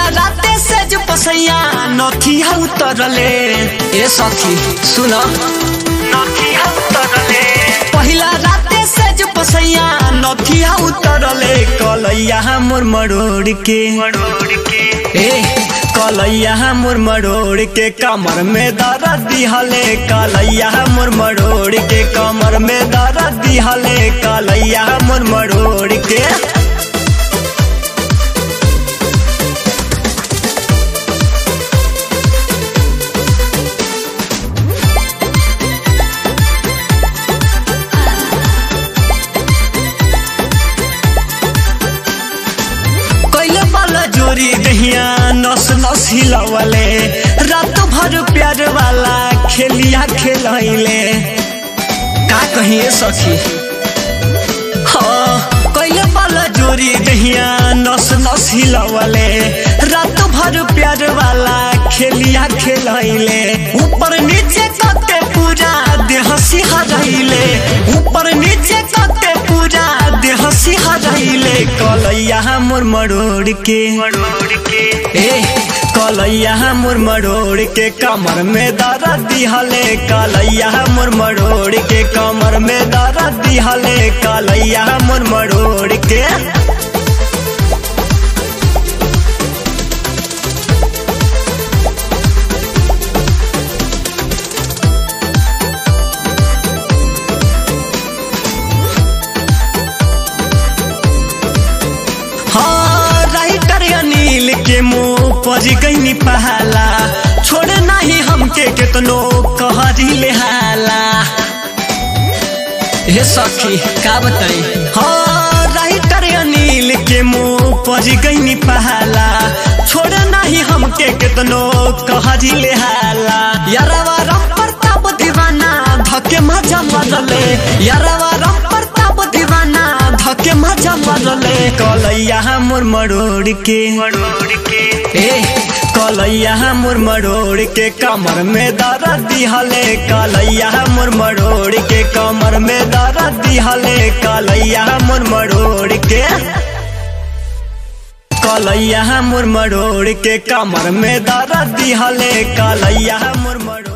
पहिला राते से जो पसैया नथिया उतरले ए सखी सुन नथिया उतरले पहिला राते से जो पसैया नथिया उतरले कलैया मोर मरोड़ के मरोड़ के ए कलैया मोर मरोड़ के कमर में दर्द दिहले कलैया मोर मरोड़ के कमर में दर्द दिहले कलैया मोर मरोड़ के कैले वाला जोरी दहिया नस नस हिलवले रात भर प्यार वाला खेलिया खेलैले का कहिए सखी हाँ कैले वाला जोरी दहिया नस नस हिलवले रात भर प्यार वाला खेलिया खेलैले ऊपर नीचे कते पूरा देह सिहरैले ऊपर नीचे कते पूरा देह सिहरैले कलैया मोर मरोड़ के मरोड़ के ए कलैया मोर मरोड़ के कमर में दर्द दिहले कलैया मोर मरोड़ के कमर में दर्द दिहले कलैया मोर मरोड़ के हाँ राइटर अनिल के मुंह पर गई पहला छोड़ नहीं हमके कितनो कहरी ले हाला हे सखी का बताई हाँ राइटर अनिल के मुंह पर गई पहला छोड़ नहीं हमके कितनो कहरी ले हाला यारवा राम प्रताप दीवाना धके मजा मरले यारवा राम प्रताप दीवाना धके मजा मरले कलैया मोर मरोड़ के मरोड़ के ए कलैया मोर मरोड़ के कमर में दर्द दिहले कलैया मोर मरोड़ के कमर में दर्द दिहले कलैया मोर मरोड़ के कलैया मोर मरोड़ के कमर में दर्द दिहले कलैया मोर मरोड़